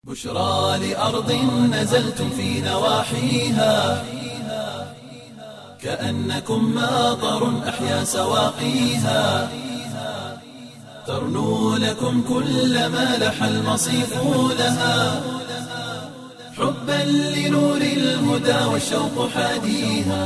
بشرى لأرض نزلتم في نواحيها كأنكم ماطر أحيا سواقيها ترنو لكم كل ما لح المصيف لها حبا لنور الهدى والشوق حاديها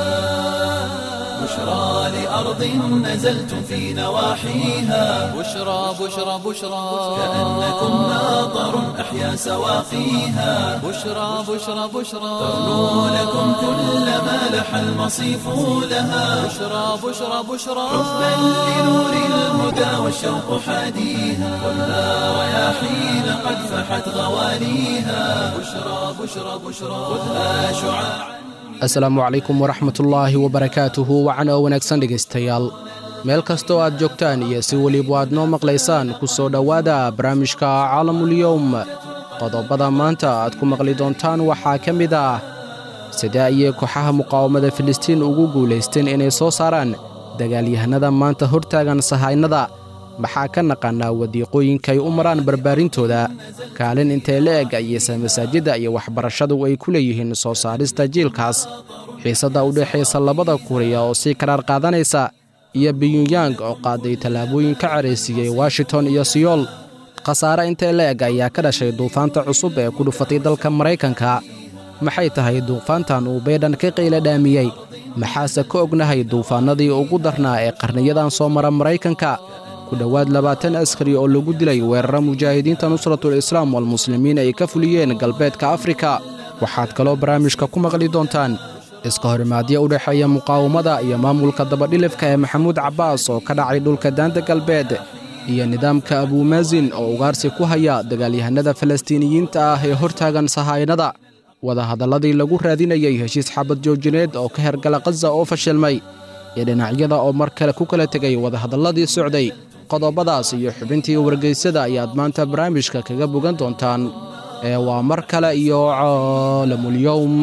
بشرى لأرض نزلتم في نواحيها بشرى بشرى بشرى كأنكم ماطر أحيا سواقيها بشرى بشرى بشرى ترنو لكم كل ما لح المصيف لها بشرى بشرى بشرى حبا لنور الهدى والشوق حاديها والنار رياحين قد فحت غواليها بشرى بشرى بشرى خذها شعاعا asalaamu calaykum waraxmatullaahi wabarakaatuhu wacan oo wanaagsan dhegaystayaal meel kastoo aad joogtaan iyo si weliba aad noo maqlaysaan ku soo dhowaada barnaamijka caalamulyowm qodobada maanta aad ku maqli doontaan waxaa ka mid ah sidee ayay kooxaha muqaawamada filistiin ugu guulaysteen inay soo saaraan dagaalyahanada maanta hortaagan sahaynada maxaa ka naqaanaa wadiiqooyinkaay u maraan barbaarintooda kaalin intee la eg ayeyse masaajidda iyo waxbarashadu ay ku leeyihiin soo saarista jiilkaas xiisadda u dhexaysa labada kuriya oo sii karaar qaadanaysa iyo biyunyang oo qaaday tallaabooyin ka caraysiiyey washington iyo siyool khasaare intee la eg ayaa ka dhashay duufaanta cusub ee ku dhufatay dalka maraykanka maxay tahay duufaantan uu baydhan ka qayla dhaamiyey maxaase ka ognahay duufaannadii ugu darnaa ee qarniyadan soo mara maraykanka ku dhowaad labaatan askari oo lagu dilay weerara mujaahidiinta nusratul islaam walmuslimiin ay ka fuliyeen galbeedka afrika waxaad kaloo barnaamijka ku maqli doontaan iska horimaadyo u dhexeeya muqaawamada iyo maamulka dabadhilifka ee maxamuud cabbaas oo ka dhacay dhulka daanta galbeed iyo nidaamka abuumaasin oo ugaarsi ku haya dagaalyahanada falastiiniyiinta ah ee hortaagan sahaynada wadahadalladii lagu raadinayey heshiis xabad joojineed oo ka hergala khaza oo fashilmay iyo dhinacyada oo mar kale ku kala tegay wadahadalladii socday qodobadaas iyo xubintii wargeysada ayaad maanta barnaamijka kaga bogan doontaan ee waa mar kale iyo caalamulyowm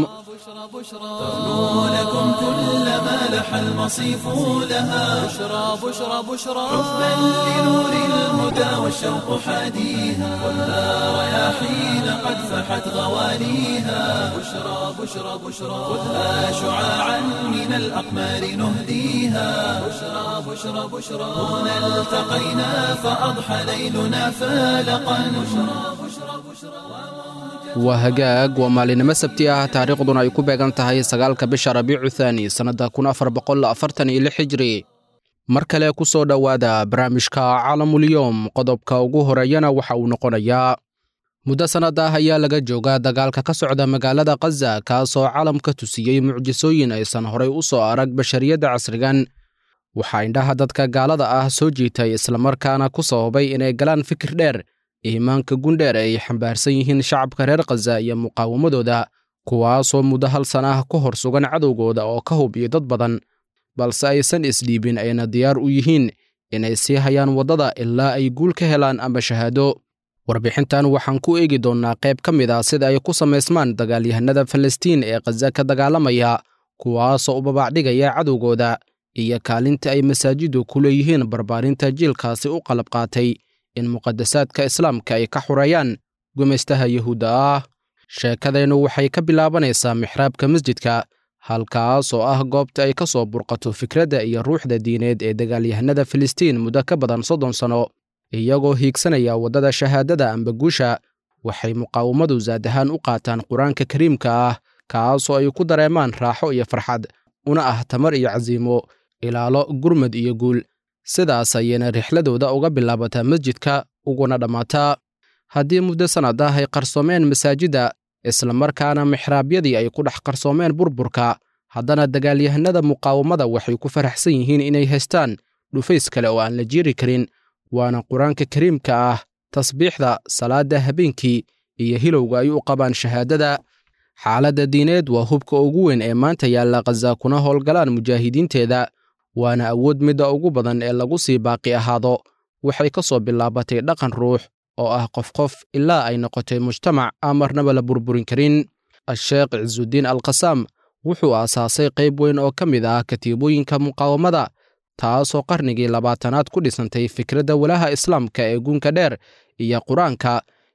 ترنو لكم كل ما لح المصيف لها بشرى بشرى بشرى حبا لنور الهدى والشوق حاديها والنار رياحين قد فحت غواليها بشرى بشرى بشرى خذها شعاعا من الأقمار نهديها بشرى بشرى بشرى هنا التقينا فأضحى ليلنا فالقا بشرى بشرى بشرى waa hagaag waa maalinimo sabti ah taariikhduna ay ku beegan tahay sagaalka bisha rabiicu thaani sannadda kun afar boqol afartan iyo lix hijri mar kale ku soo dhowaada barnaamijka caalamulyowm qodobka ugu horeeyana waxa uu noqonayaa muddo sannad ah ayaa laga joogaa dagaalka ka socda magaalada khaza kaasoo caalamka tusiyey mucjisooyin aysan horay u soo arag bashariyadda casrigan waxaa indhaha dadka gaalada ah soo jiitay islamarkaana ku sababay inay galaan fikir dheer iimaanka gundheer ay xambaarsan yihiin shacabka reer khaza iyo muqaawamadooda kuwaasoo muddo hal san ah ku hor sugan cadowgooda oo ka hub iyo dad badan balse aysan isdhiibin ayna diyaar u yihiin inay sii hayaan waddada ilaa ay guul ka helaan ama shahaado warbixintan waxaan ku eegi doonnaa qayb ka mid ah sida ay ku samaysmaan dagaalyahanada falastiin ee khaza ka dagaalamaya kuwaasoo u babaacdhigaya cadowgooda iyo kaalinta ay masaajiddu ku leeyihiin barbaarinta jiilkaasi u qalab qaatay in muqadasaadka islaamka ay ka xureeyaan gumaystaha yuhuudda ah sheekadeennu waxay ka bilaabanaysaa mixraabka masjidka halkaas oo ah goobta ay ka soo burqato fikradda iyo ruuxda diineed ee dagaalyahanada filistiin muddo ka badan soddon sanno iyagoo hiigsanaya waddada shahaadada amba guusha waxay muqaawamadu zaad ahaan u qaataan qur-aanka kariimka ah kaasoo ay ku dareemaan raaxo iyo farxad una ah tamar iyo casiimo ilaalo gurmad iyo guul sidaas ayayna rixladooda uga bilaabataa masjidka uguna dhammaataa haddii muddo sannad ah ay qarsoomeen masaajidda islamarkaana mixraabyadii ay ku dhex qarsoomeen burburka haddana dagaalyahanada muqaawamada waxay ku faraxsan yihiin inay haystaan dhufays kale oo aan la jiiri karin waana qur-aanka kariimka ah tasbiixda salaadda habeenkii iyo hilowga ay u qabaan shahaadada xaaladda diineed waa hubka ugu weyn ee maanta yaalla khaza kuna howlgalaan mujaahidiinteeda waana awood midda ugu badan ee lagu sii baaqi ahaado waxay ka soo bilaabatay dhaqan ruux oo ah qof qof ilaa ay noqotay mujtamac aan marnaba la burburin karin a-sheekh cisudiin alkhasaam wuxuu aasaasay qayb weyn oo ka mid ah katiibooyinka muqaawamada taasoo qarnigii labaatanaad ku dhisantay fikradda walaha islaamka ee guunka dheer iyo qur-aanka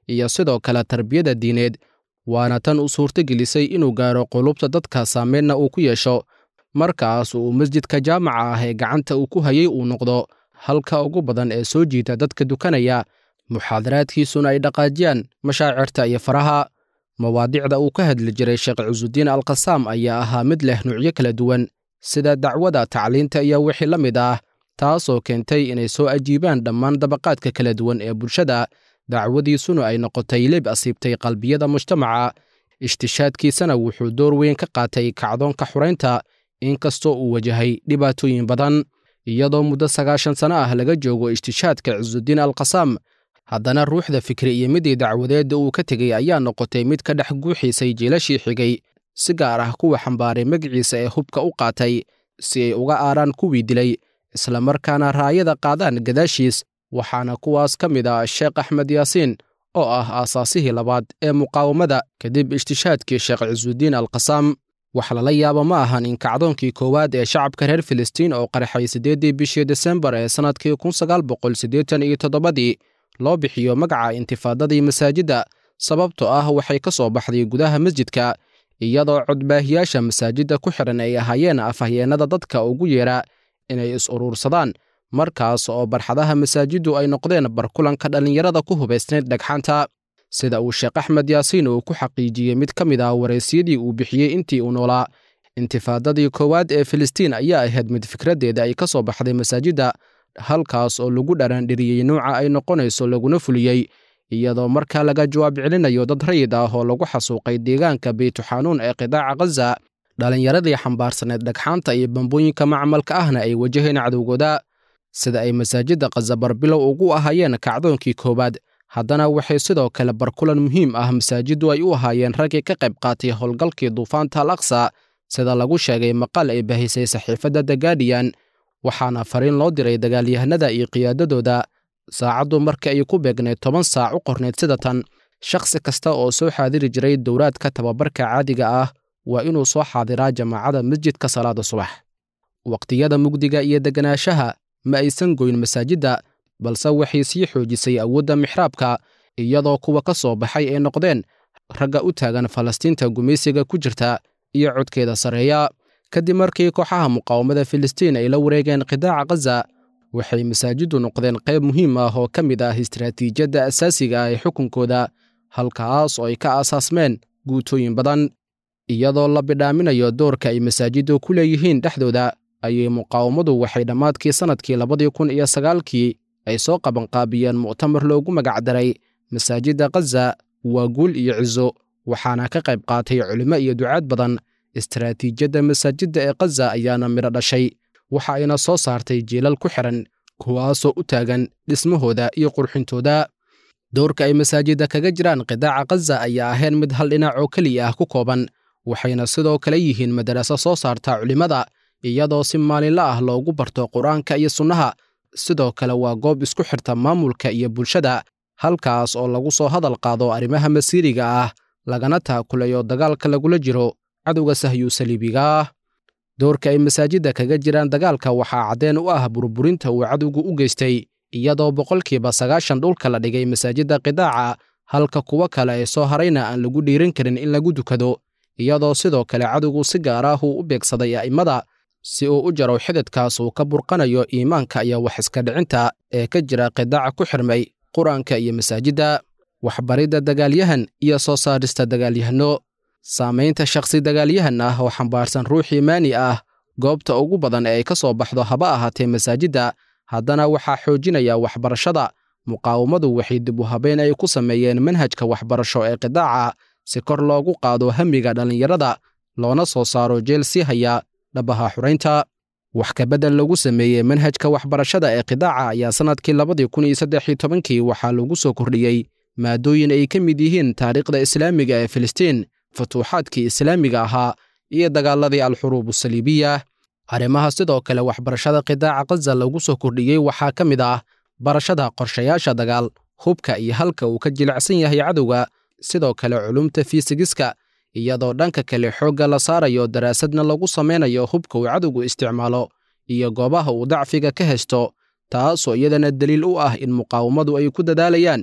iyo sidoo kale tarbiyada diineed waana tan u suurtagelisay inuu gaaro qulubta dadka saameynna uu ku yeesho markaas uu masjidka jaamaca ah ee gacanta uu ku hayay uu noqdo halka ugu badan ee soo jiita dadka dukanaya muxaadaraadkiisuna ay dhaqaajiyaan mashaacirta iyo faraha mawaadicda uu ka hadli jiray sheekh cusudiin alkasaam ayaa ahaa mid leh nuucyo kala duwan sida dacwada tacliinta iyo wixii la mid ah taasoo keentay inay soo ajiibaan dhammaan dabaqaadka kala duwan ee bulshada dacwadiisuna ay noqotay leb asiibtay qalbiyada mujtamaca ishtishaadkiisana wuxuu door weyn ka qaatay kacdoonka xuraynta inkastoo uu wajahay dhibaatooyin badan iyadoo muddo sagaashan sano ah laga joogo ishtishaadka cisudiin alkasaam haddana ruuxda fikri iyo midii dacwadeedda uu ka tegey ayaa noqotay mid ka dhex guuxiisay jiilashii xigay si gaar ah kuwa xambaaray magaciisa ee hubka u qaatay si ay uga aaraan kuwii dilay islamarkaana raayada qaadaan gadaashiis waxaana kuwaas ka mid ah sheekh axmed yaasiin oo ah aasaasihii labaad ee muqaawamada kadib ishtishaadkii sheekh cisudiin alkasaam wax lala yaabo ma ahan in kacdoonkii koowaad ee shacabka reer filistiin oo qarxay siddeeddii bishii desembar ee sannadkii kun sagaal boqol siddeetan iyo toddobadii loo bixiyo magaca intifaadadii masaajidda sababtoo ah waxay ka soo baxday gudaha masjidka iyadoo codbaahiyaasha masaajidda ku xidhan ay ahaayeen afhayeennada dadka ugu yeera inay is uruursadaan markaas oo barxadaha masaajiddu ay noqdeen barkulanka dhallinyarada ku hubaysnayd dhagxaanta sida uu sheekh axmed yaasiin uu ku xaqiijiyey mid ka mid ah waraysyadii uu bixiyey intii uu noolaa intifaadadii koowaad ee filistiin ayaa ahayd mid fikraddeeda ay ka soo baxday masaajidda halkaas oo lagu dharaandhiriyey nuuca ay noqonayso laguna fuliyey iyadoo markaa laga jawaab celinayo dad rayid ah oo lagu xasuuqay deegaanka beytuxanuun ee qidaaca khaza dhallinyaradii xambaarsaneed dhagxaanta iyo bambooyinka macmalka ahna ay wajaheen cadowgooda sida ay masaajidda khaza barbilow ugu ahaayeen kacdoonkii koowaad haddana waxay sidoo kale barkulan muhiim ah masaajiddu ay u ahaayeen raggii ka qayb qaatay howlgalkii duufaanta al aqsa sida lagu sheegay maqal ay bahisay saxiifadda the gaadiyan waxaana fariin loo diray dagaalyahanada iyo qiyaadadooda saacaddu marka ay ku beegnayd toban saac u qornayd sida tan shakhsi kasta oo soo xaadiri jiray dowraadka tababarka caadiga ah waa inuu soo xaadiraa jamaacada masjidka salaada subax waqtiyada mugdiga iyo deganaanshaha ma aysan goyn masaajidda balse waxay sii xoojisay awoodda mixraabka iyadoo kuwa ka soo baxay ay noqdeen ragga u taagan falastiinta gumaysiga ku jirta iyo codkeeda sarreeya kadib markii kooxaha muqaawamada filistiin ay la wareegeen qidaaca khaza waxay masaajiddu noqdeen qayb muhiim ah oo ka mid ah istaraatiijiyadda asaasiga ah ee xukunkooda halkaas oo ay ka aasaasmeen guutooyin badan iyadoo la bidhaaminayo doorka ay masaajiddu ku leeyihiin dhexdooda ayay muqaawamadu waxay dhammaadkii sannadkii labadii kun iyo sagaalkii ay soo qabanqaabiyeen mu'tamar loogu magacdaray masaajidda khaza waa guul iyo ciso waxaana ka qayb qaatay culimo iyo ducaad badan istaraatiijiyadda masaajidda ee khaza ayaana midho dhashay waxa ayna soo saartay jiilal ku xidhan kuwaasoo u taagan dhismahooda iyo qurxintooda doorka ay masaajidda kaga jiraan qidaaca khaza ayaa ahayn mid hal dhinac oo keliya ah ku kooban waxayna sidoo kale yihiin madaraso soo saarta culimmada iyadoo si maalinla ah loogu barto qur-aanka iyo sunnaha sidoo kale waa goob isku xirta maamulka iyo bulshada halkaas oo lagu soo hadal qaado arrimaha masiiriga ah lagana taakulayo dagaalka lagula jiro cadowga sahyu saliibiga ah doorka ay masaajidda kaga jiraan dagaalka waxaa caddeen u ah burburinta uu cadowgu u geystay iyadoo boqolkiiba sagaashan dhulka la dhigay masaajidda qidaaca halka kuwo kale ee soo harayna aan lagu dhiiran karin in lagu dukado iyadoo sidoo kale cadowgu si gaar ah uu u beegsaday a'immada si uu u jaro xididkaas uu ka burqanayo iimaanka iyo wax iska dhicinta ee ka jira qidaaca ku xirmay qur-aanka iyo masaajidda waxbaridda dagaalyahan iyo soo saarista dagaalyahanno saamaynta shakhsi dagaalyahan ah oo xambaarsan ruux iimaani ah goobta ugu badan ee ay ka soo baxdo haba ahaatee masaajidda haddana waxaa xoojinaya waxbarashada muqaawamadu waxay dib u habeen ay ku sameeyeen manhajka waxbarasho ee qidaaca si kor loogu qaado hamiga dhallinyarada loona soo saaro jeel sii haya dhabaha xuraynta wax kabedel lagu sameeyey manhajka waxbarashada ee qidaaca ayaa sannadkii labadii kun iyo saddex iyo tobankii waxaa lagu soo kordhiyey maadooyin ay ka mid yihiin taariikhda islaamiga ee filistiin futuuxaadkii islaamiga ahaa iyo dagaaladii alxuruub asaliibiya arrimaha sidoo kale waxbarashada qidaaca khaza lagu soo kordhiyey waxaa ka mid ah barashada qorshayaasha dagaal hubka iyo halka uu ka jilicsan yahay cadowga sidoo kale culumta fiisigiska iyadoo dhanka kale xoogga la saarayo daraasadna lagu samaynayo hubka uu cadowgu isticmaalo iyo goobaha uu dacfiga ka haysto taasoo iyadana deliil u ah in muqaawamadu ay ku dadaalayaan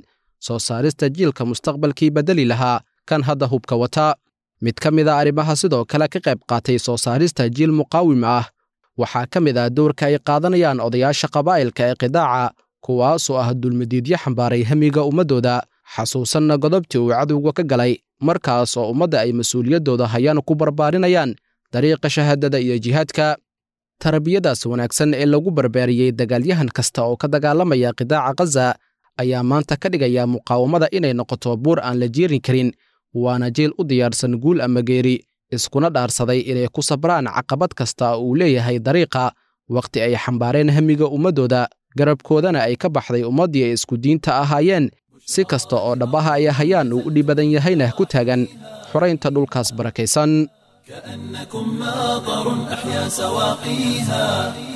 soo saarista jiilka mustaqbalkii beddeli lahaa kan hadda hubka wata mid ka mid a arrimaha sidoo kale ka qayb qaatay soo saarista jiil muqaawim ah waxaa ka mid ah dowrka ay qaadanayaan odayaasha qabaa'ilka ee qidaaca kuwaasoo ah dulmadiidyo xambaaray hamiga ummaddooda xasuusanna godobtii uu cadowga ka galay markaas oo ummadda ay mas-uuliyaddooda hayaan ku barbaarinayaan dariiqa shahaadada iyo jihaadka tarbiyadaas wanaagsan ee lagu barbaariyey dagaalyahan kasta oo ka dagaalamaya qidaaca khaza ayaa maanta ka dhigaya muqaawamada inay noqoto buur aan la jiirin karin waana jiil u diyaarsan guul ama geeri iskuna dhaarsaday inay ku sabraan caqabad kasta uu leeyahay dariiqa wakhti ay xambaareen hamiga ummaddooda garabkoodana ay ka baxday ummaddii ay isku diinta ahaayeen si kasta oo dhabbaha ay hayaan uu u dhib badan yahayna ku taagan xoraynta dhulkaas barakaysan كأنكم ماطر أحيا سواقيها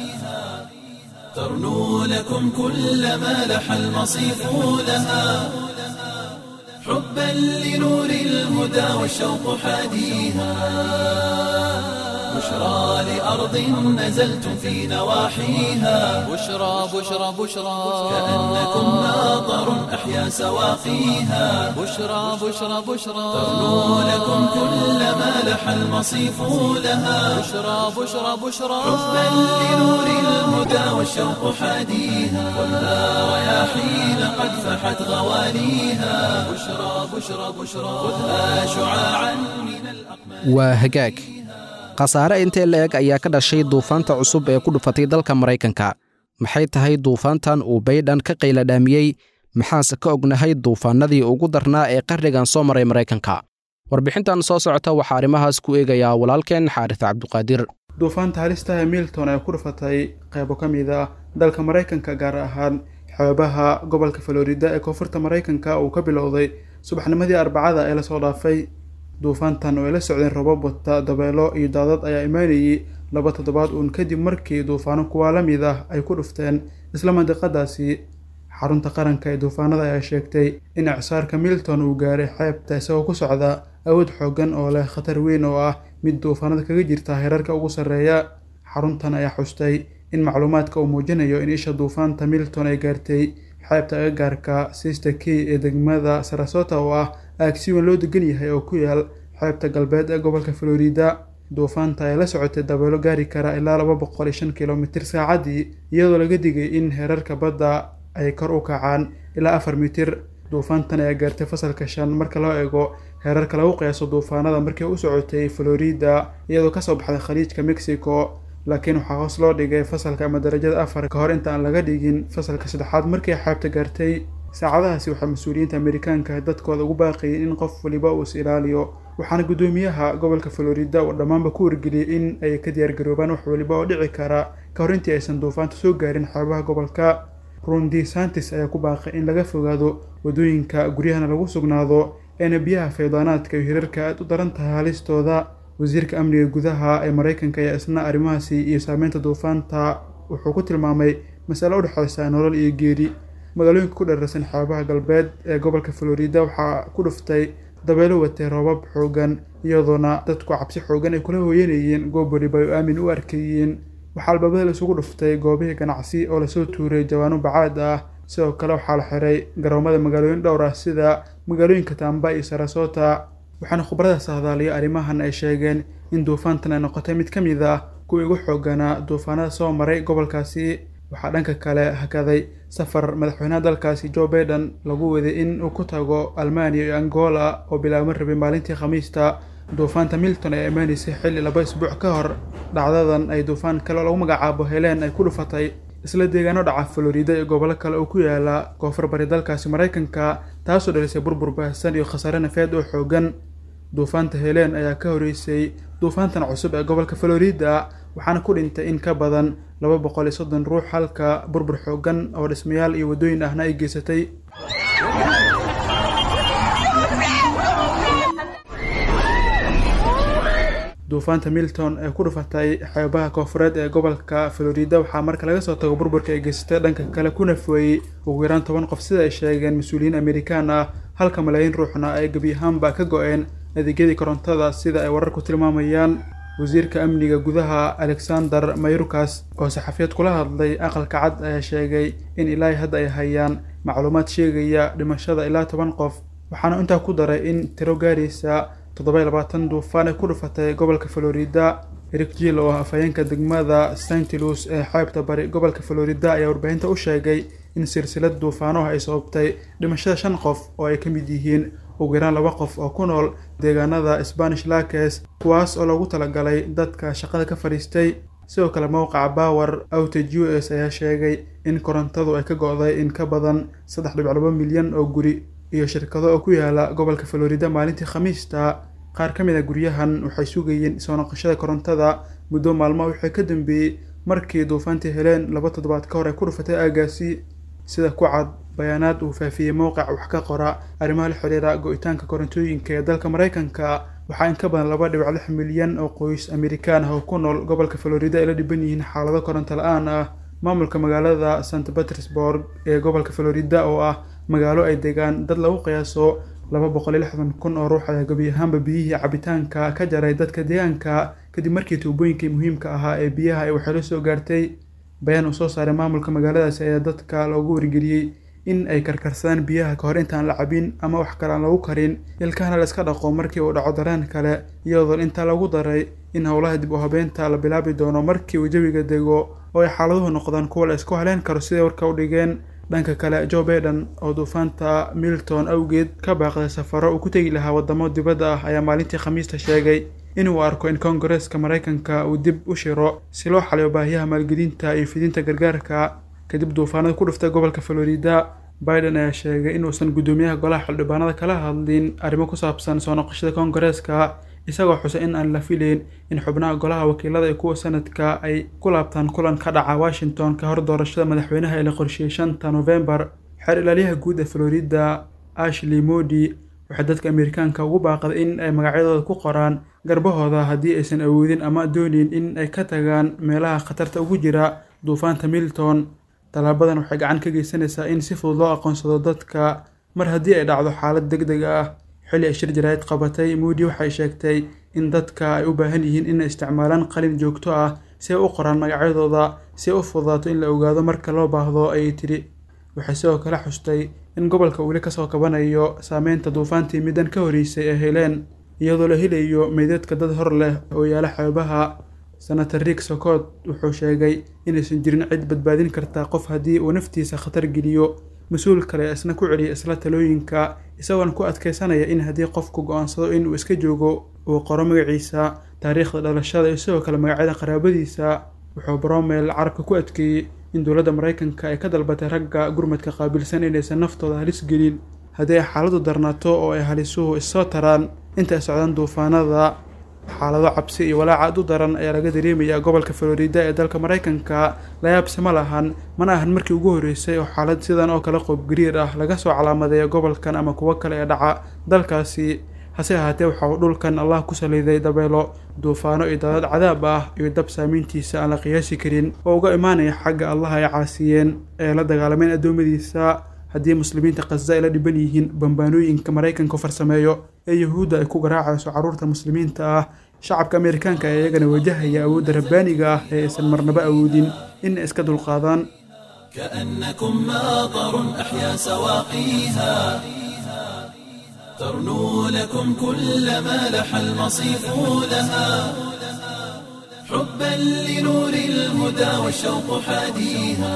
ترنو لكم كل ما لح المصيف لها حبا لنور الهدى والشوق حاديها بشرى لأرض نزلتم في نواحيها بشرى بشرى بشرى كأنكم ماطر أحيا سواقيها بشرى بشرى بشرى ترنو لكم كل ما لح المصيف لها بشرى بشرى بشرى حبا لنور الهدى والشوق حاديها خذها رياحين قد فحت غواليها بشرى بشرى بشرى خذها شعاعا من الأقمار waa hagaag khasaare intee la eg ayaa ka dhashay duufaanta cusub ee ku dhufatay dalka maraykanka maxay tahay duufaantan uu baydhan ka qayladhaamiyey maxaase ka ognahay duufaannadii ugu darnaa ee qarnigan soo maray maraykanka warbixintan soo socota waxaa arrimahaas ku eegayaa walaalkeen xaaris cabduqaadir duufaanta halistaha milton ee ku dhufatay qaybo ka mid ah dalka maraykanka gaar ahaan xeebaha gobolka florida ee koonfurta maraykanka uu ka bilowday subaxnimadii arbacada ee lasoo dhaafay duufaantan oo ay la socdeen robab wata dabeelo iyo daadad ayaa imaanayay laba toddobaad uun kadib markii duufaano kuwaa la mid ah ay ku dhufteen isla mandiqadaasi xarunta qaranka ee duufaanada ayaa sheegtay in icsaarka milton uu gaaray xeebta isagoo ku socda awood xoogan oo leh khatar weyn oo ah mid duufaanada kaga jirta heerarka ugu sarreeya xaruntan ayaa xustay in macluumaadka uu muujinayo in isha duufaanta milton ay gaartay xeebta agagaarka sister key ee degmada sarasota oo ah aag si weyn loo degan yahay oo ku yaal xeebta galbeed ee gobolka florida duufaanta ayaa la socotay dabeelo gaari kara ilaa laba boqol iyo shan kilomitir saacaddii iyadoo laga digay in heerarka badda ay kor u kacaan ilaa afar mitir duufaantan ayaa gaartay fasalka shan marka loo eego heerarka lagu qiyaaso duufaanada markii u socotay florida iyadoo kasoo baxday khaliijka mexico laakiin waxaa hoos loo dhigay fasalka ama darajada afar ka hor inta aan laga dhigin fasalka saddexaad markii xeebta gaartay saacadahaasi waxaa mas-uuliyiinta amerikaanka dadkooda ugu baaqayeen in qof waliba uu is ilaaliyo waxaana guddoomiyaha gobolka florida uu dhammaanba ku wargeliyey in ay ka diyaargaroobaan wax waliba oo dhici kara ka hor intii aysan duufaanta soo gaarin xeebaha gobolka rundi santis ayaa ku baaqay in laga fogaado waddooyinka guryahana lagu sugnaado eena biyaha faydaanaadka iyo hirarka aad u daran tahay halistooda wasiirka amniga gudaha ee maraykanka ayaa isna arrimahaasi iyo saameynta duufaanta wuxuu ku tilmaamay masale u dhexeysa nolol iyo geeri magaalooyinka ku dhararsan xeebaha galbeed ee gobolka florida waxaa ku dhuftay dabeelo watay roobab xoogan iyadoona dadku cabsi xoogan ay kula hooyanayeen goob waliba ay aamin u arkayeen waxaa albaabada la isugu dhuftay goobihii ganacsi oo lasoo tuuray jawaano bacaad ah sidoo kale waxaa la xiray garoomada magaalooyin dhowr ah sida magaalooyinka tamba iyo sarasota waxaana khubarada sahdaaliya arrimahan ay sheegeen in duufaantan ay noqotay mid ka mid ah kuwii ugu xooganaa duufaanada soo maray gobolkaasi waxaa dhanka kale hakaday safar madaxweynaha dalkaasi joe baiden lagu waday in uu ku tago almaniya iyo angola oo bilaabma rabay maalintii khamiista duufaanta milton ee imaanaysay xilli laba isbuuc ka hor dhacdadan ay duufaan kale oo lagu magacaabo heleen ay ku dhufatay isla deegaano dhaca florida iyo gobollo kale oo ku yaala koonfur bari dalkaasi maraykanka taasoo dhalisay burbur baahsan iyo khasaare nafeed oo xoogan duufaanta heleen ayaa ka horeysay duufaantan cusub ee gobolka florida waxaana ku dhintay in ka badan laba boqol iyo soddon ruux halka burbur xoogan oo dhismayaal iyo waddooyin ahna ay geysatay duufaanta milton ee ku dhufatay xeebaha koonfureed ee gobolka florida waxaa marka laga soo tago burburka ay geysatay dhanka kale kuna fooyey ugu yaraan toban qof sida ay sheegeen mas-uuliyiin amerikaan ah halka malaayiin ruuxna ay gebi ahaanba ka go-een adeegyadii korontada sida ay wararku tilmaamayaan wasiirka amniga gudaha alexander mayrukas oo saxafiyad kula hadlay aqalka cad ayaa sheegay in ilaahay hadda ay hayaan macluumaad sheegaya dhimashada ilaa toban qof waxaana intaa ku daray in tiro gaaraysa toddoba iyo labaatan duufaan ay ku dhufatay gobolka florida eric jill oo ah afhayeenka degmada st louis ee xeebta bari gobolka florida ayaa warbaahinta u sheegay in silsilad duufaanoh ay sababtay dhimashada shan qof oo ay ka mid yihiin ugu yaraan laba qof oo ku nool deegaanada spanish lakes kuwaas oo loogu talagalay dadka shaqada ka fadhiistay sidoo kale mowqaca power outage u s ayaa sheegay in korontadu ay ka go-day in ka badan saddex dhibic laba milyan oo guri iyo shirkado oo ku yaala gobolka florida maalintii khamiista qaar ka mid a guryahan waxay sugayeen soo noqoshada korontada muddo maalmo wixii ka dambeeyey markii duufaantii heleen laba toddobaad ka hor ay ku dhufatay aagaasi sida ku cad bayaanaad uu faafiyey mowqac wax ka qora arrimaha la xiriira go-itaanka korontooyinka ee dalka maraykanka waxaa in ka badan laba dhibic lix milyan oo qoys amerikaan ah oo ku nool gobolka florida ay la dhiban yihiin xaalado koronto la-aan ah maamulka magaalada st petersburg ee gobolka florida oo ah magaalo ay degaan dad lagu qiyaaso laba boqol iyo lixdan kun oo ruux ayaa gebi ahaanba biyihii cabitaanka ka jaray dadka deegaanka kadib markii tuubooyinkii muhiimka ahaa ee biyaha ay waxeelo soo gaartay bayaan uu soo saaray maamulka magaaladaasi ayaa dadka loogu wargeliyey in ay karkarsadaan biyaha kahor intaan la cabin ama wax kale aan lagu karin ilkahana la iska dhaqo markii uu dhaco dareen kale iyadoo intaa lagu daray in howlaha dib u habeynta la bilaabi doono markii uu jawiga dego oo ay xaaladuhu noqdaan kuwa la isku haleen karo siday warka u dhigeen dhanka kale joe baiden oo duufaanta milton awgeed ka baaqday safaro uu ku tegi lahaa wadamo dibadda ah ayaa maalintii khamiista sheegay inuu arko in koongareeska maraykanka uu dib u shiro si loo xaliyo baahiyaha maalgelinta iyo fidinta gargaarka kadib duufaanada ku dhuftay gobolka florida biden ayaa sheegay inuusan guddoomiyaha golaha xildhibaanada kala hadlin arrimo ku saabsan soo noqoshada koongareeska isagoo xusay in aan la filayn in xubnaha golaha wakiilada iyo kuwa sanadka ay ku laabtaan kulan ka dhaca washington ka hor doorashada madaxweynaha ee la qorsheeyey shanta novembar xeer ilaaliyaha guud ee florida ashley modi waxay dadka amerikaanka ugu baaqday in ay magacyadooda ku qoraan garbahooda haddii aysan awoodin ama doonin in ay ka tagaan meelaha khatarta ugu jira duufaanta milton tallaabadan waxay gacan ka geysanaysaa in si fudud loo aqoonsado dadka mar haddii ay dhacdo xaalad deg deg ah xilli ay shir jaraa'id qabatay moodi waxay sheegtay in dadka ay u baahan yihiin inay isticmaalaan qalin joogto ah si ay u qoraan magacyadooda si ay u fududaato in la ogaado marka loo baahdo ayay tidhi waxay sidoo kale xustay in gobolka weli kasoo kabanayo saameynta duufaantii middan ka horreysay ay heleen iyadoo la helayo meydadka dad hor leh oo yaala xeebaha senator rick socot wuxuu sheegay inaysan jirin cid badbaadin karta qof haddii uu naftiisa khatar geliyo mas-uul kale isna ku celiya isla talooyinka isagoona ku adkeysanaya in haddii qofku go-aansado inuu iska joogo uu qoro magaciisa taariikhda dhalashada iyo sidoo kale magacyada qaraabadiisa wuxuu bromel carabka ku adkeeyey in dowladda maraykanka ay ka dalbatay ragga gurmadka qaabilsan inaysan naftooda halis gelin haddii ay xaaladu darnaato oo ay halisuhu issoo taraan inta ay socdaan duufaanada xaalado cabsi iyo walaac aad u daran ayaa laga dareemayaa gobolka florida ee dalka maraykanka layaabse ma lahan mana ahan markii ugu horreysay oo xaalad sidan oo kale qoobgariir ah laga soo calaamadeeya gobolkan ama kuwo kale ee dhaca dalkaasi hase ahaatee waxa uu dhulkan allah ku saliiday dabeelo duufaano iyo daadad cadaab ah iyo dab saamiintiisa aan la qiyaasi karin oo uga imaanaya xagga allah ay caasiyeen ee la dagaalameen addoommadiisa haddii muslimiinta khaza ay la dhiban yihiin bambaanooyinka maraykanka farsameeyo ee yuhuudda ay ku garaacayso carruurta muslimiinta ah shacabka amerikaanka ee iyagana wajahaya awoodda rabbaaniga ah ee aysan marnaba awoodin in ay iska dulqaadaan كأنكم ماطر أحيا سواقيها ترنو لكم كل ما لح المصيف لها حبا لنور الهدى والشوق حاديها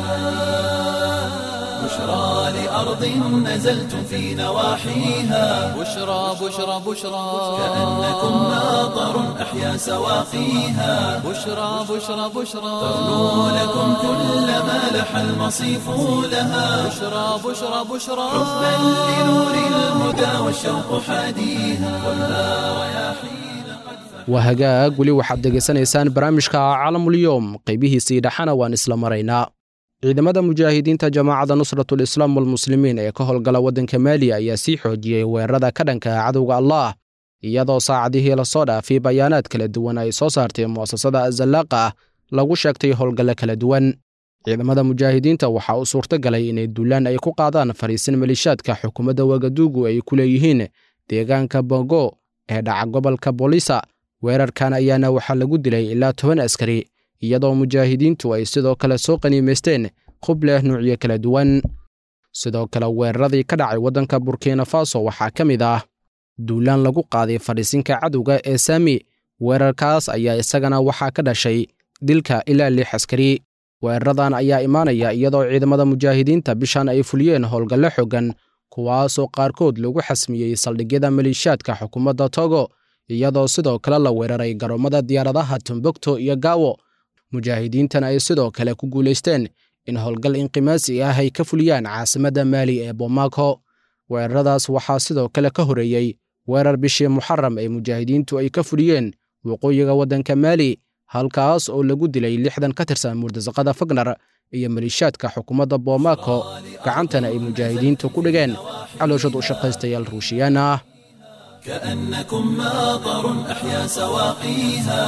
بشرى لأرض نزلتم في نواحيها بشرى بشرى بشرى كأنكم ماطر أحيا سواقيها بشرى بشرى بشرى ترنو لكم كل ما لح المصيف لها بشرى بشرى بشرى حبا لنور الهدى والشوق حاديها كلها رياحين waa hagaag weli waxaad degaysanaysaan barnaamijka caalamulyoom qaybihiisii dhexana waan isla maraynaa ciidamada mujaahidiinta jamaacadda nusratul islaam walmuslimiin ee ka howlgala waddanka maaliya ayaa sii xoojiyey weerarada ka dhanka cadowga allaah iyadoo saacadihii lasoo dhaafay bayaanaad kala duwan ay soo saartay mu'asasada azallaaqa ah lagu sheegtay howlgallo kala duwan ciidamada mujaahidiinta waxaa u suurto galay inay duulaan ay ku qaadaan fariisin malishaadka xukuumadda wagaduugu ay ku leeyihiin deegaanka bongo ee dhaca gobolka boolisa weerarkan ayaana waxaa lagu dilay ilaa toban askari iyadoo mujaahidiintu ay sidoo kale soo qaniimaysteen hub leh nuucyo kala duwan sidoo kale weeraradii ka dhacay waddanka burkina faso waxaa ka mid ah duulaan lagu qaaday fadhiisinka cadowga ee saami weerarkaas ayaa isagana waxaa ka dhashay dilka ilaa lix askari weeraradan ayaa imaanaya iyadoo ciidamada mujaahidiinta bishan ay fuliyeen howlgallo xoogan kuwaasoo qaarkood lagu xasmiyey saldhigyada maliishaadka xukuumadda togo iyadoo sidoo kale la weeraray garoomada diyaaradaha tombogto iyo gaawo mujaahidiintana ay sidoo kale ku guulaysteen in howlgal inqimaasi ah ay ka fuliyaan caasimadda maali ee bomaako weeraradaas waxaa sidoo kale ka horeeyey weerar bishii muxaram ee mujaahidiintu ay ka fuliyeen waqooyiga waddanka maali halkaas oo lagu dilay lixdan ka tirsan murdasaqada fagnar iyo maliishaadka xukuumadda bomaako gacantana ay mujaahidiintu ku dhigeen calooshad u shaqaystayaal ruushiyaan ah كأنكم ماطر أحيا سواقيها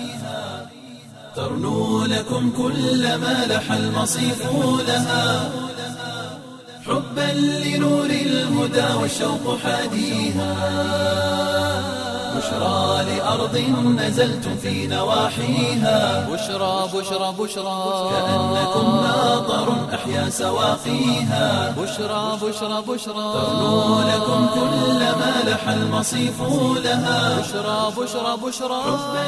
ترنو لكم كل ما لح المصيف لها حبا لنور الهدى والشوق حاديها بشرى لأرض نزلتم في نواحيها بشرى بشرى بشرى كأنكم ماطر أحيا سواقيها بشرى بشرى بشرى ترنو لكم كل ما لح المصيف لها بشرى بشرى بشرى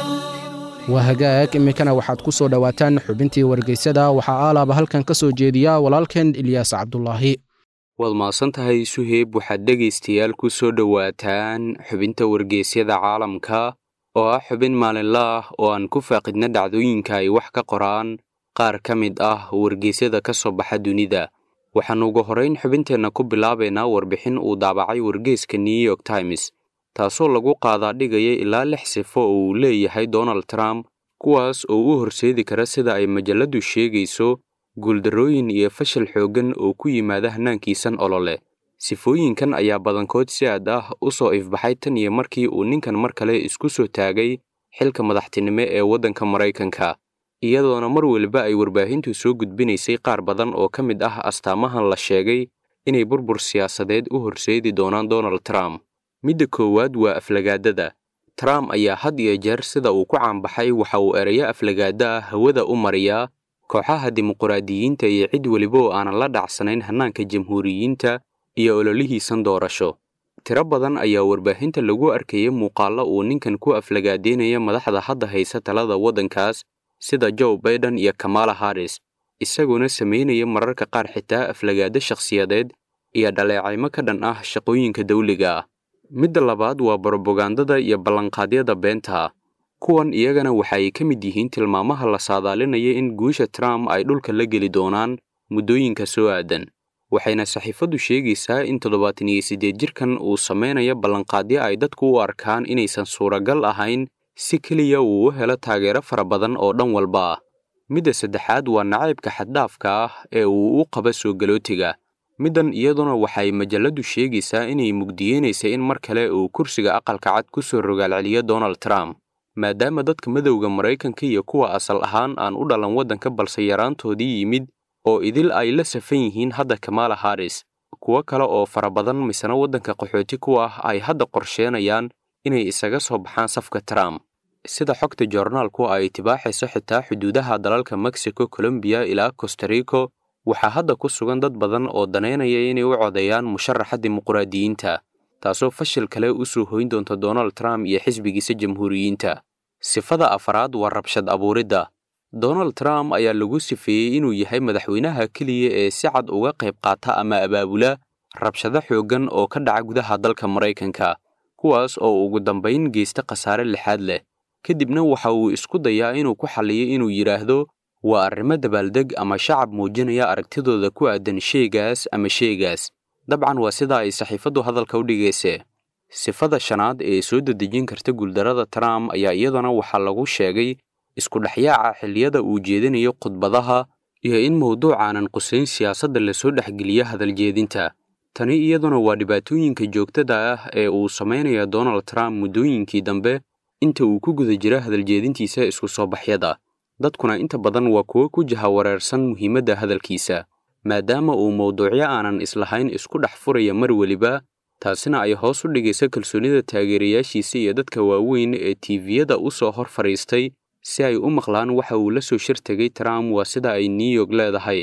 waa hagaag iminkana waxaad ku soo dhowaataan xubintii wargeysyada waxaa aalaaba halkan ka soo jeediya walaalkeen ilyaas cabdulaahi waad mahadsan tahay suheyb waxaad dhegaystayaal ku soo dhowaataan xubinta wargeysyada caalamka oo ah xubin maalinla ah oo aan ku faaqidna dhacdooyinka ay wax ka qoraan qaar ka mid ah wargeysyada ka soo baxa dunida waxaannu ugu horrayn xubinteenna ku bilaabaynaa warbixin uu daabacay wargeyska new york times taasoo lagu qaadaa dhigaya ilaa lix sifo oo uu leeyahay donald trump kuwaas oo u horseedi kara sida ay majalladdu sheegayso guuldarrooyin iyo fashil xooggan oo ku yimaada hanaankiisan olole sifooyinkan ayaa badankood si aad ah u soo ifbaxay tan iyo markii uu ninkan mar kale isku soo taagay xilka madaxtinimo ee waddanka maraykanka iyadoona mar weliba ay warbaahintu soo gudbinaysay qaar badan oo ka mid ah astaamahan la sheegay inay burbur siyaasadeed u horseedi doonaan donald trump midda koowaad waa aflagaadada trump ayaa had iyo jeer sida uu ku caanbaxay waxa uu erayo aflagaada ah hawada u mariyaa kooxaha dimuqraadiyiinta iyo cid weliba oo aanan la dhacsanayn hannaanka jamhuuriyiinta iyo ololihiisan doorasho tiro badan ayaa warbaahinta lagu arkayay muuqaallo uu ninkan ku aflagaadeynaya madaxda hadda haysa talada waddankaas sida joe baiden iyo kamala harris isagoona samaynaya mararka qaar xitaa aflagaado shakhsiyadeed iyo dhaleecaymo ka dhan ah shaqooyinka dawliga ah midda labaad waa brobagandada iyo ballanqaadyada beenta kuwan iyagana waxaay ka mid yihiin tilmaamaha la saadaalinaya in guusha trump ay dhulka la geli doonaan muddooyinka soo aadan waxayna saxiifaddu sheegaysaa in toddobaatan iyo siddeed jirkan uu samaynayo ballanqaadyo ay dadku u arkaan inaysan suuragal ahayn si keliya uu u helo taageero fara badan oo dhan walba ah midda saddexaad waa nacaybka xaddhaafka ah ee uu u qaba soo galootiga middan iyaduna waxay majalladdu sheegaysaa inay mugdiyeynaysa in mar kale uu kursiga aqalka cad ku soo rogaalceliyo donald trump maadaama dadka madowda maraykanka iyo kuwa asal ahaan aan u dhalan waddanka balse yaraantoodii yimid oo idil ay la safan yihiin hadda kamala harris kuwo kale oo fara badan misena waddanka qaxooti ku ah ay hadda qorsheenayaan inay isaga soo baxaan safka trump sida xogta joornaalku ay tibaaxayso xitaa xuduudaha dalalka mexico colombiya ilaa costarico waxaa hadda ku sugan dad badan oo danaynaya inay u codeeyaan musharaxa dimuqraadiyiinta taasoo fashil kale u soo hoyn doonta donald trump iyo xisbigiisa jamhuuriyiinta sifada afaraad waa rabshad abuuridda donald trump ayaa lagu sifeeyey inuu yahay madaxweynaha keliya ee si cad uga qayb qaata ama abaabula rabshado xooggan oo ka dhaca gudaha dalka maraykanka kuwaas oo ugu dambayn geysta khasaare lixaad leh kadibna waxa uu isku dayaa inuu ku xalliyo inuu yidhaahdo waa arrimo dabaaldeg ama shacab muujinaya aragtidooda ku aadan sheegaas ama sheegaas dabcan waa sida ay saxiifaddu hadalka u dhigayse sifada shanaad ee soo dedejin karta guuldarrada trump ayaa iyadana waxaa lagu sheegay isku dhexyaaca xilliyada uu jeedinayo khudbadaha iyo in mawduucaanan qusayn siyaasadda lasoo dhexgeliyo hadaljeedinta tani iyaduna waa dhibaatooyinka joogtada ah ee uu samaynayo donald trump muddooyinkii dambe inta uu ku guda jira hadaljeedintiisa isku soo baxyada dadkuna inta badan waa kuwo ku jahawareersan muhiimadda hadalkiisa maadaama uu mawduucyo aanan islahayn isku dhex furaya mar weliba taasina ay hoos u dhigaysa kalsoonida taageerayaashiisa iyo dadka waaweyn ee tiiviyada u soo hor fadhiistay si ay u maqlaan waxa uu la soo shir tegay trump waa sida ay new york leedahay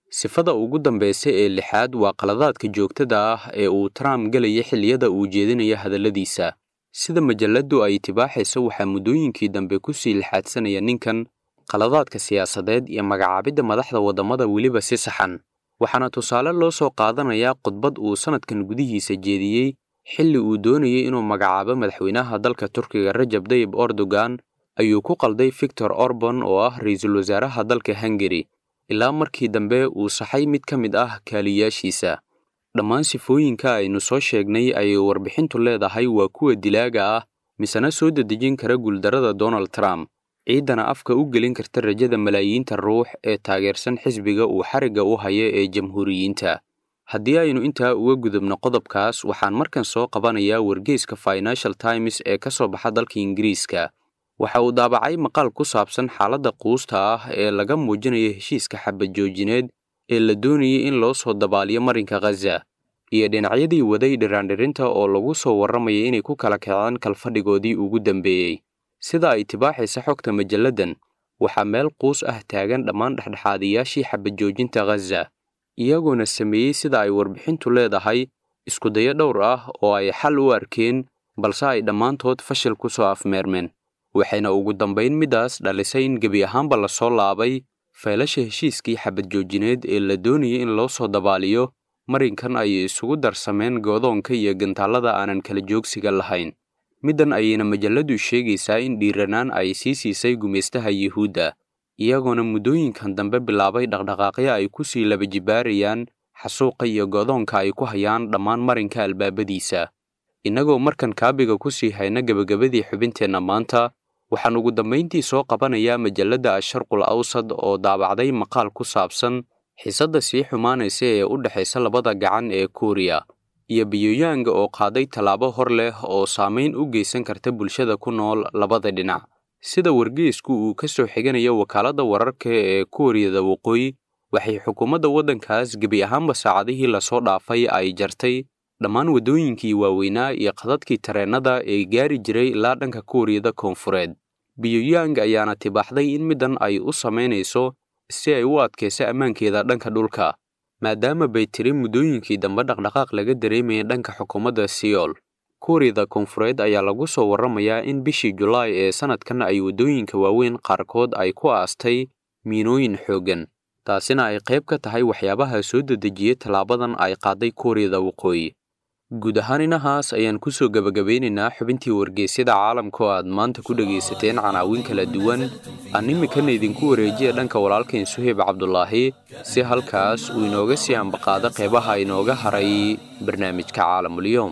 sifada ugu dambaysa ee lixaad waa qaladaadka joogtada ah ee uu trump gelaya xilliyada uu jeedinaya hadalladiisa sida majalladdu ay tibaaxayso waxaa muddooyinkii dambe ku sii lixaadsanaya ninkan qaladaadka siyaasadeed iyo magacaabidda madaxda waddamada weliba si saxan waxaana tusaale loo soo qaadanayaa khudbad uu sannadkan gudihiisa jeediyey xilli uu doonayay inuu magacaabo madaxweynaha dalka turkiga rajab dayib erdogan ayuu ku qalday victor orban oo ah ra-iisul wasaaraha dalka hungari ilaa markii dambe uu saxay mid ka mid ah kaaliyaashiisa dhammaan sifooyinka aynu soo sheegnay ayay warbixintu leedahay waa kuwa dilaaga ah misena soo dedejin kara guuldarrada donald trump ciiddana afka u gelin karta rajada malaayiinta ruux ee taageersan xisbiga uu xarigga u haya ee jamhuuriyiinta haddii aynu intaa uga gudubno qodobkaas waxaan markan soo qabanayaa wargeyska financial times ee ka soo baxa dalka ingiriiska waxa uu daabacay maqaal ku saabsan xaaladda quusta ah ee laga muujinayo heshiiska xabad joojineed ee la doonayay in loo soo dabaaliyo marinka khaza iyo dhinacyadii waday dhiraandhirinta oo lagu soo warramaya inay ku kala kaceen kalfadhigoodii ugu dambeeyey sida ay tibaaxaysa xogta majalladan waxaa meel quus ah taagan dhammaan dhexdhexaadiyaashii xabad joojinta khaza iyagoona sameeyey sida ay warbixintu leedahay iskudayo dhowr ah oo ay xal u arkeen balse ay dhammaantood fashil ku soo afmeermeen waxayna ugu dambayn middaas dhalisay in gebi ahaanba lasoo laabay feelasha heshiiskii xabad joojineed ee la doonayay in loo soo dabaaliyo marinkan ayay isugu darsameen goodoonka iyo gantaallada aanan kala joogsiga lahayn middan ayayna majalladdu sheegaysaa in dhiiranaan ay sii siisay gumaystaha yuhuudda iyagoona muddooyinkan dambe bilaabay dhaqdhaqaaqyo ay ku sii laba jibaarayaan xasuuqa iyo goodoonka ay ku hayaan dhammaan marinka albaabadiisa innagoo markan kaabiga ku sii hayna gebagabadii xubinteenna maanta waxaan ugu dambayntii soo qabanayaa majalladda asharqul awsad oo daabacday maqaal ku saabsan xiisadda sii xumaanaysa ee u dhexaysa labada gacan ee kuuriya iyo biyoyaanga oo qaaday tallaabo hor leh oo saamayn u geysan karta bulshada ku nool labada dhinac sida wargeysku uu ka soo xiganayo wakaaladda wararka ee kuuriyada waqooyi waxay xukuumadda waddankaas gebi ahaanba saacadihii lasoo dhaafay ay jartay dhammaan waddooyinkii waaweynaa iyo qadadkii tareennada ee gaari jiray ilaa dhanka kuuriyada koonfureed biyoyaang ayaana tibaaxday in middan ay u samaynayso si ay u adkayso ammaankeeda dhanka dhulka maadaama bay tiri muddooyinkii dambe dhaqdhaqaaq laga dareemayay dhanka xukuumadda siyool kuuriyada koonfureed ayaa lagu soo warramayaa in bishii julaay ee sannadkan ay waddooyinka waaweyn qaarkood ay ku aastay miinooyin xooggan taasina ay qayb ka tahay waxyaabaha soo dedejiyey tallaabadan ay qaaday kuuriyada waqooyi guud ahaan inahaas ayaan ku soo gebagabeynaynaa xubintii wargeysyada caalamka oo aad maanta ku dhegaysateen canaawin kala duwan aan iminkana idinku wareejiya dhanka walaalkayn suheyb cabdulaahi si halkaas uu inooga sii ambaqaado qeybaha inooga haray barnaamijka caalamulyoom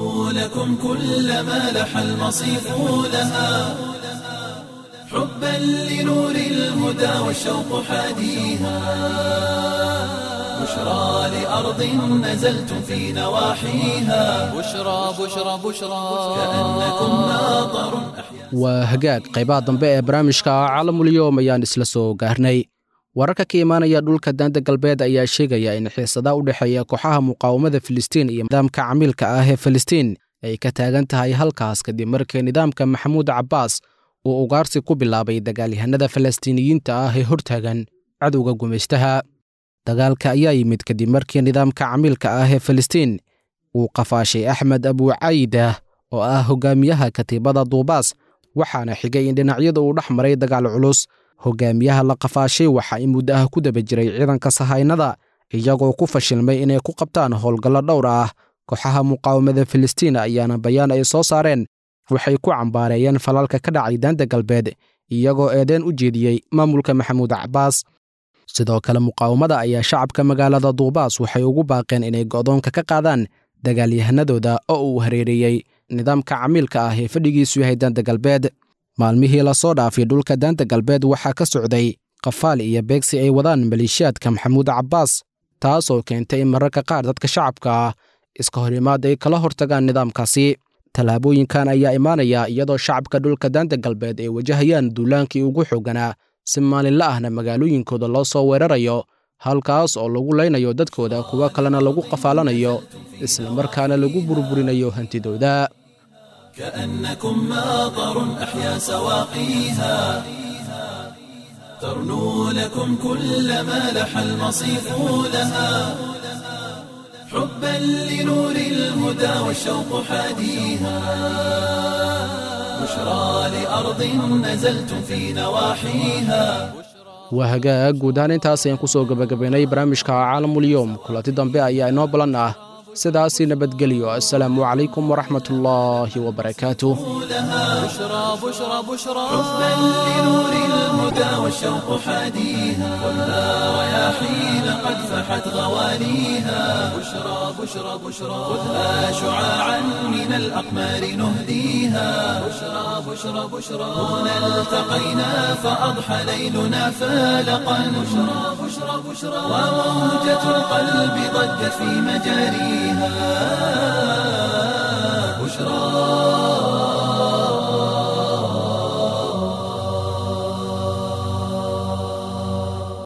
لكم كل ما لح المصيف لها حبا لنور الهدى والشوق حاديها بشرى لأرض نزلتم في نواحيها بشرى بشرى بشرى كأنكم ناظر waa hagaag qaybaha dambe ee barnaamijka caalamulyoom ayaan isla soo gaarnay wararka ka imaanaya dhulka daanta galbeed ayaa sheegaya in xiisada u dhexeeya kooxaha muqaawamada filistiin iyo nidaamka camiilka ah ee filistiin ay ka taagan tahay halkaas kadib markii nidaamka maxamuud cabbaas uu ugaarsi ku bilaabay dagaalyahanada falastiiniyiinta ah ee hortaagan cadowga gumaystaha dagaalka ayaa yimid kadib markii nidaamka camiilka ah ee filistiin uu qafaashay axmed abuucayida oo ah hogaamiyaha katiibada duubaas waxaana xigay in dhinacyada uu dhex maray dagaal culus hogaamiyaha la qafaashay waxa in muddo ah ku daba jiray ciidanka sahaynada iyagoo ku fashilmay inay ku qabtaan howlgallo dhowr ah kooxaha muqaawamada filistiin ayaana bayaan ay soo saareen waxay ku cambaareeyeen falalka ka dhacay daanta galbeed iyagoo eedeen u jeediyey maamulka maxamuud cabbaas sidoo kale muqaawamada ayaa shacabka magaalada duubaas waxay ugu baaqeen inay go'doonka ka qaadaan dagaalyahanadooda oo uu hareereeyey nidaamka camiilka ah ee fadhigiisu yahay daanta galbeed maalmihii lasoo dhaafay dhulka daanta galbeed waxaa ka socday qafaal iyo beegsi ay wadaan maleeshiyaadka maxamuud cabbaas taasoo keentay in mararka qaar dadka shacabka ah iska horimaad ay kala hortagaan nidaamkaasi tallaabooyinkan ayaa imaanaya iyadoo shacabka dhulka daanta galbeed ay wajahayaan duulaankii ugu xoogganaa si maalinla ahna magaalooyinkooda loo soo weerarayo halkaas oo lagu laynayo dadkooda kuwo kalena lagu qafaalanayo islamarkaana lagu burburinayo hantidooda كأنكم ماطر أحيا سواقيها ترنو لكم كل ما لح المصيف لها حبا لنور الهدى والشوق حاديها بشرى لأرض نزلتم في نواحيها waa hagaag guud ahaan intaas ayaan ku soo gebagabaynay barnaamijka caalamulyoom kulanti dambe ayaa inoo balan ah sidaasi nabadgelyo assalaamu calaykum waraxmatullaahi wabarakaatuh بشرى بشرى بشرى حبا لنور الهدى والشوق حاديها خذها رياحين قد فحت غواليها بشرى بشرى بشرى خذها شعاعا من الأقمار نهديها بشرى بشرى بشرى هنا التقينا فأضحى ليلنا فالقا بشرى بشرى بشرى وموجة القلب ضجت في مجاريها بشرى